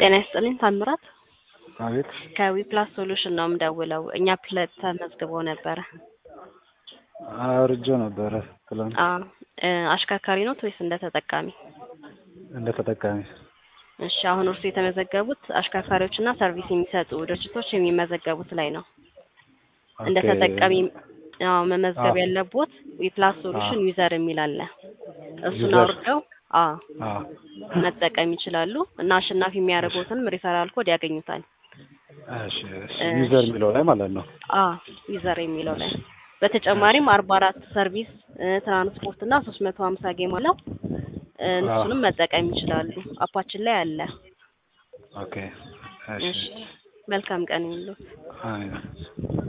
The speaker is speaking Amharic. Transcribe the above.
ጤና ይስጥልኝ ታምራት አቤት ከዊፕላስ ሶሉሽን ነው የምደውለው። እኛ ፕለት ተመዝግቦ ነበረ። አውርጄው ነበረ ትላንት አዎ እ አሽከርካሪ ኖት ወይስ እንደ ተጠቃሚ? እንደ ተጠቃሚ። እሺ አሁን እርሱ የተመዘገቡት አሽከርካሪዎችና ሰርቪስ የሚሰጡ ድርጅቶች የሚመዘገቡት ላይ ነው። እንደ ኦኬ። ተጠቃሚ አዎ መመዝገብ አዎ። ያለቦት ዊፕላስ ሶሉሽን ዩዘር የሚል አለ። እሱን ዩዘር። አውርደው አዎ አዎ መጠቀም ይችላሉ እና አሸናፊ የሚያደርጉትንም ሪፈራል ኮድ ያገኙታል። እሺ እሺ። እሺ። ዩዘር የሚለው ላይ ማለት ነው። አ ዩዘር የሚለው ላይ በተጨማሪም አርባ አራት ሰርቪስ እ ትራንስፖርት እና ሶስት መቶ ሀምሳ ጌም አለው እ እሱንም መጠቀም ይችላሉ። አፓችን ላይ አለ። ኦኬ። እሺ እሺ። መልካም ቀን ይሁንልዎት። አሜን።